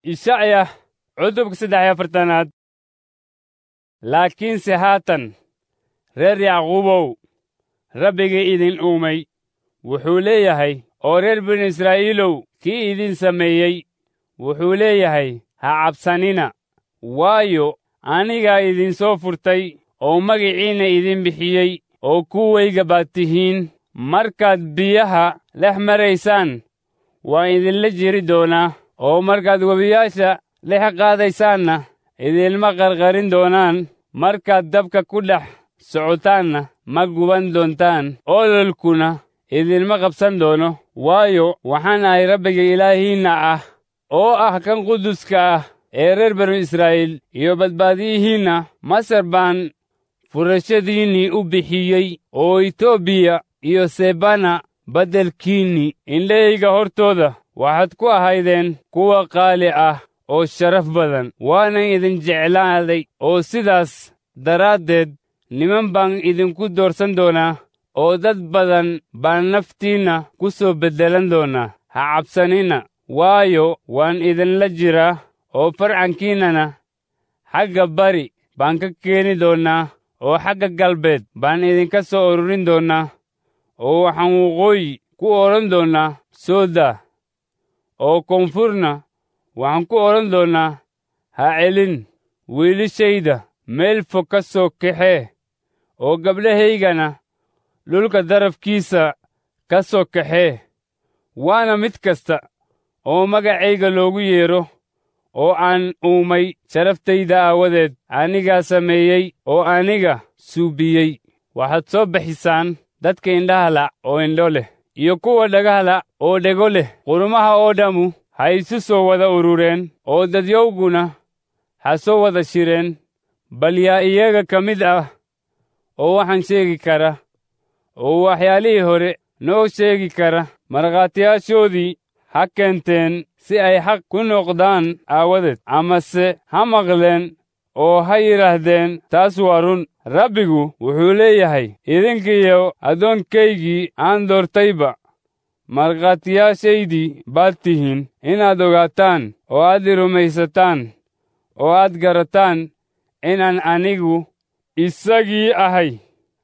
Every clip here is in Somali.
ishacya cutubka saddex iyo afartanaad laakiinse haatan reer yacquubow rabbigii idin uumay wuxuu leeyahay oo reer binu israa'iilow kii idin sameeyey wuxuu leeyahay ha cabsanina waayo anigaa idinsoo furtay oo magiciinna idin bixiyey oo kuwayga baad tihiin markaad biyaha dhex maraysaan waan idinla jiri doonaa oo markaad webiyaasha dhex qaadaysaanna idinma qarqarin doonaan markaad dabka ku dhex socotaanna ma guban doontaan ololkuna idinma qabsan doono waayo waxaan ahay rabbiga ilaahiinna ah oo ah kan quduska ah ee reer banu israa'iil iyo badbaadiyihiinna masar baan furashadiinnii u bixiyey oo etoobiya iyo sebana beddelkiinnii indhahayga hortooda waxaad ku ahaydeen kuwa qaali ah oo sharaf badan waanan idin jeclaaday oo sidaas daraaddeed niman baan idinku doorsan doonaa oo dad badan baan naftiinna ku soo beddelan doonaa ha cabsanina waayo waan idinla jiraa oo farcankiinnana xagga bari baan ka keeni doonnaa oo xagga galbeed baan idinka soo ururin doonnaa oo waxaan waqooyi ku odhan doonnaa sooda oo koonfurna waxaan ku odhan doonnaa ha celin wiilishayda meel fog ka soo kaxee oo gabdhahaygana dhulka darafkiisa ka soo kaxee waana mid kasta oo magacayga loogu yeedho oo aan uumay sharaftayda aawadeed anigaa sameeyey oo aniga suubiyey waxaad soo bixisaan dadka indhaha la' oo indho leh iyo kuwa dhagaha la' oo dhego leh qurumaha oo dhammu ha isu soo wada urureen oo dadyowguna ha soo wada shireen bal yaa iyaga ka mid ah oo waxaan sheegi kara oo waxyaalihii hore noo sheegi kara markhaatiyaashoodii ha keenteen si ay xaq ku noqdaan aawadeed amase ha maqleen oo ha yidhaahdeen taas waa run rabbigu wuxuu leeyahay idinkiyo addoonkaygii aan doortayba markhaatiyaashaydii baad tihiin inaad ogaataan oo aad i rumaysataan oo aad garataan inaan anigu isagii ahay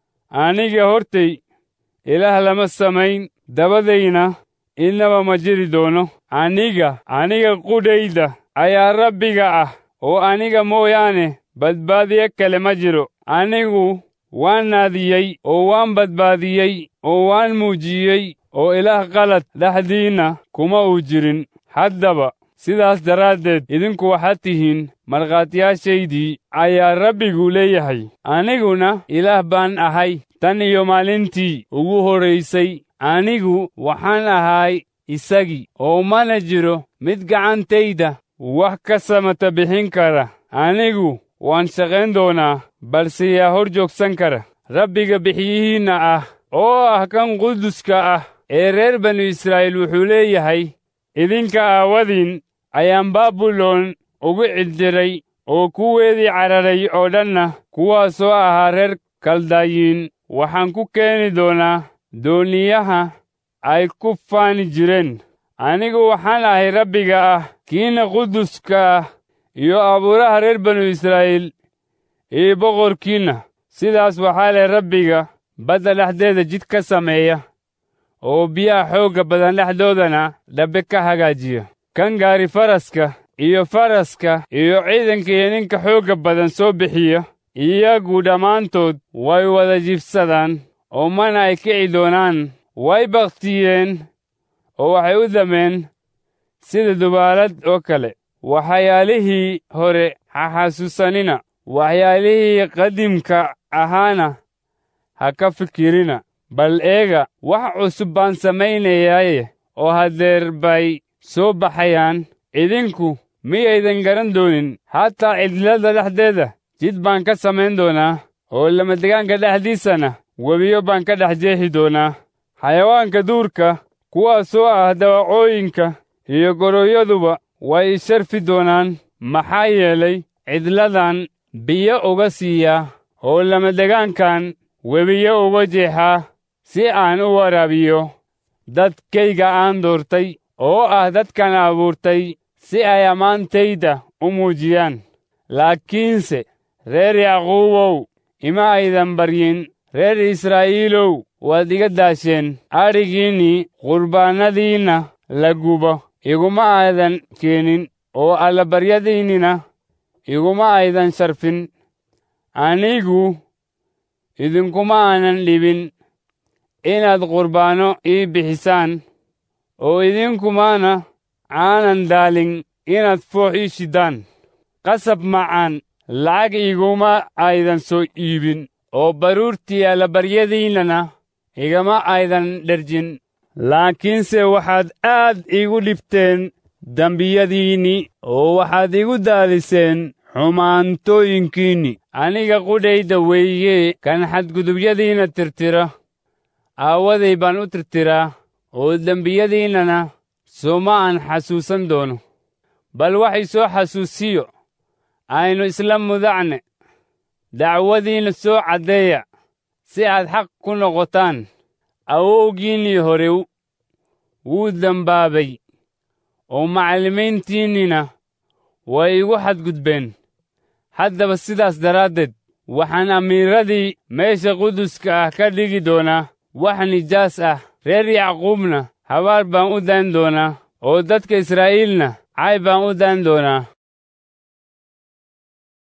aniga hortay ilaah lama samayn dabadayna innaba ma jiri doono aniga aniga qudhayda ayaa rabbiga ah oo aniga mooyaane badbaadiye kale ma jiro anigu waan naadiyey oo waan badbaadiyey oo waan muujiyey oo ilaah qalad dhexdiinna kuma uu jirin haddaba sidaas daraaddeed idinku waxaad tihiin markhaatiyaashaydii ayaa rabbigu leeyahay aniguna ilaah baan ahay tan iyo maalintii ugu horraysay anigu waxaan ahay isagii oo mana jiro mid gacantayda wax ka samata bixin kara anigu waan shaqayn doonaa balse yaa hor joogsan kara rabbiga bixiyihiinna ah oo ah kan quduska ah ee reer banu israa'iil wuxuu leeyahay idinka aawadiin ayaan baabilon ugu cildiray oo kuweedii cararay oo dhanna kuwaasoo ahaa reer kaldayiin waxaan ku keeni doonaa dooniyaha ay ku faani jireen anigu waxaan ahay rabbiga ah kiina quduska ah iyo abuuraha reer banu israa'iil iyo boqorkiinna sidaas waxaa leh rabbiga badda dhexdeeda jid ka sameeya oo biyaha xoogga badan dhexdoodana dhabbe ka hagaajiya kan gaari faraska iyo faraska iyo ciidanka iyo ninka xoogga badan soo bixiya iyagu dhammaantood way wada jibsadaan oo mana ay kici doonaan way bakhtiyeen oo waxay u dameen sida dubaalad oo kale waxyaalihii hore ha xasuusanina waxyaalihii qadiimka ahaana ha ka fikirina bal eega wax cusub baan samaynayaaye oo haddeer bay soo baxayaan idinku miyaydan garan doonin hataa cidlada dhexdeeda jid baan ka samayn doonaa oo lamadegaanka dhexdiisana webiyo baan ka dhex jeexi doonaa xayawaanka duurka kuwaasoo ah dawacooyinka iyo goroyaduba way isharfi doonaan maxaa yeelay cidladan biyo uga siiyaa oo lamadegaankan webiyo uga jeexaa si aan u waraabiyo dadkayga aan doortay oo ah dadkan abuurtay si ay ammaantayda u muujiyaan laakiinse reer yacquubow ima aydan baryin reer israa'iilow waad iga daasheen adhigiinnii qurbaannadiinna la gubo iguma aydan keenin oo allabaryadiinnina iguma aydan sharfin anigu idinkuma aanan dhibin inaad qurbaanno ii bixisaan oo idinkumana aanan daalin inaad foox ii shiddaan qasab macaan lacag iguma aydan soo iibin oo baruurtii allabaryadiinnana igama aydan dherjin laakiinse waxaad aad iigu dhibteen dembiyadiinnii oo waxaad igu daaliseen xumaantooyinkiinni aniga qudhayda weeye kan xadgudubyadiinna tirtira aawaday baan u tirtiraa oo dembiyadiinnana sooma aan xasuusan doono bal waxay soo xasuusiyo aynu isla mudacne dacwadiinna soo caddeeya si aad xaq ku noqotaan awowgiinnii hore wuu dembaabay oo macallimiintiinnina way igu xadgudbeen haddaba sidaas daraaddeed waxaan amiiradii meesha quduska ah ka dhigi doonaa wax nijaas ah reer yacquubna habaar baan u daan doonaa oo dadka israa'iilna cay baan u daan doonaa